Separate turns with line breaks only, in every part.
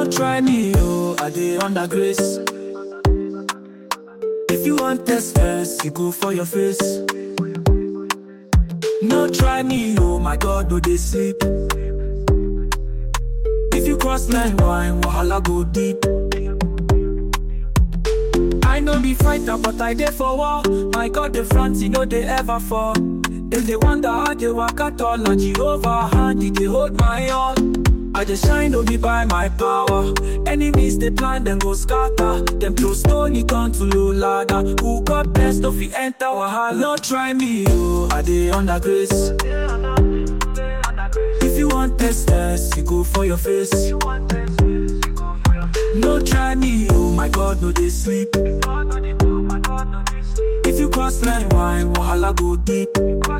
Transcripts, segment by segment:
No try me, oh, I dey under grace. If you want test first, you go for your face. No try me, oh my God, no dey sleep. If you cross line wine, wahala go deep. I no be fighter, but I dey for war. My God, the front, you know they ever fall. Dem dey wonder how they waka tall and Jehovah hand, he dey hold my all. I dey shine, no be by my power. Enemies dey plan, dem go scatter. Dem throw stone, e turn to low ladder. Who God bless, no fit enter wahala. No try me, oh, I dey under grace. If you want test test, you go for your face. No try me, oh my God, no dey sleep. If you cross line wine, wahala go deep.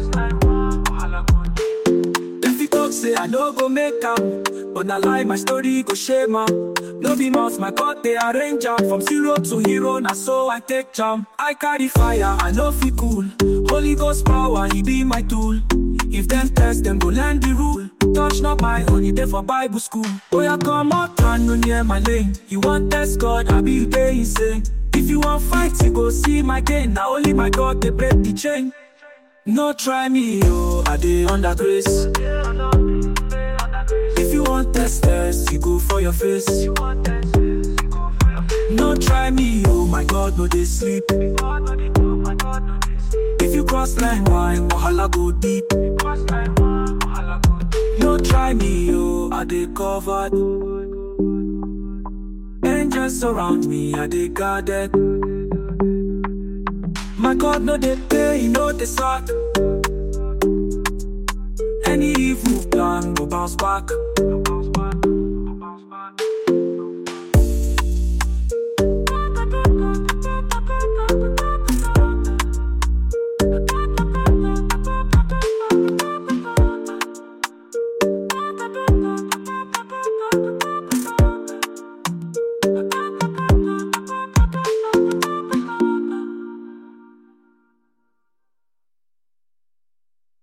If you talk say I no go make am, but na lie my story go shame am. No be mouth my God they arrange am from zero to hero, na so I take jam. I carry fire, I no feel cool. Holy Ghost power, he be my tool. If them test, them go learn the rule. Touch not my honey, they for Bible school. Oh yeah, come out and no near my lane. You want test God, I be you dey insane. If you want fight, you go see my gain. Now only my God they break the chain. No try me, oh, I dey under grace. If you want test test, you go for your face. No try me, oh my God, no dey sleep. If you cross line wine, wahala go deep. No try me, oh, I dey covered. Angels surround me, I dey guarded. My God, no dey pay, he no dey sack. Any evil plan go bounce back.